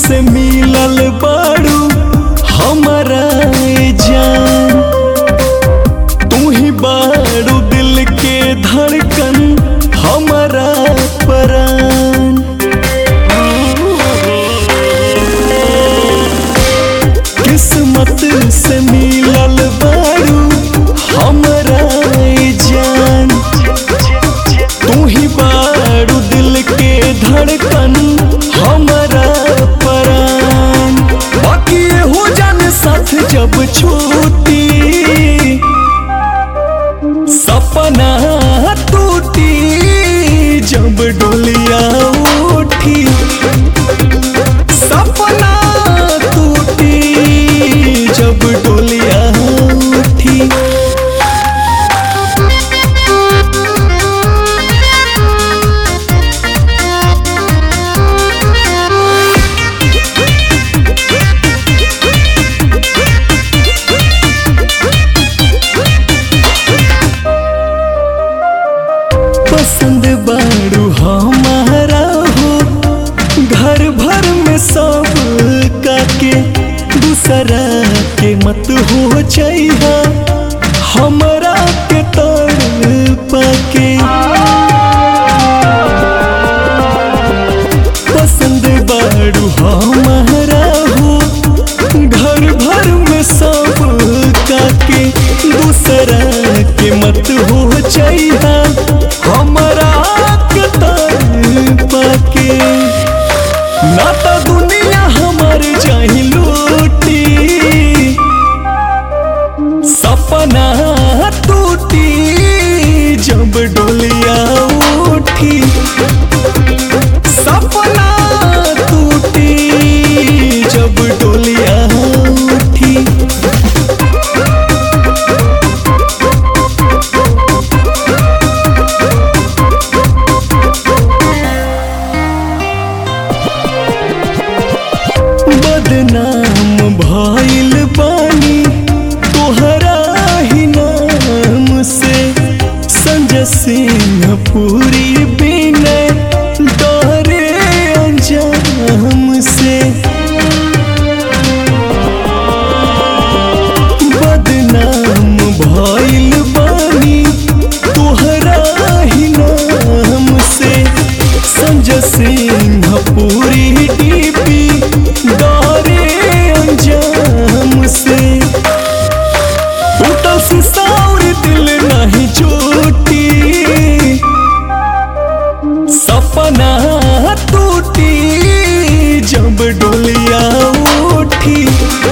से मिलल बाड़ू हमारा ए जान तू ही बाड़ू दिल के धड़कन हमारा परान किस्मत से मिलल बाड़ू हमारा ए जान तू ही बाड़ू दिल के धड़कन हमारा परान बाकी हो जाने साथ जब छूटी सपना टूटी जब डोलिया उठी सपना टूटी जब डोलिया उठी पसंद बाड़ू हमारा हो घर भर में सब काके दूसरा के मत हो चाहिए हमरा के तड़ पाके पसंद बाड़ू हमारा हो घर भर में सब काके दूसरा के मत हो चाहिए हमरा के तड़ पाके ना तो दुनिया हमार जाही लूटी सपना टूटी जब डोलिया उठी सपना टूटी जब डोलिया उठी बदनाम भइल बानी तोहरा ही नाम से संजय सिंह पूरी बिनय डरे अंजाम से बदनाम भइल बानी तोहरा ही नाम से संजय सिंह पूरी डीपी डरे अंजाम से टूटल शीशा और दिल नहीं चोटी सपना टूटी जब डोलिया उठी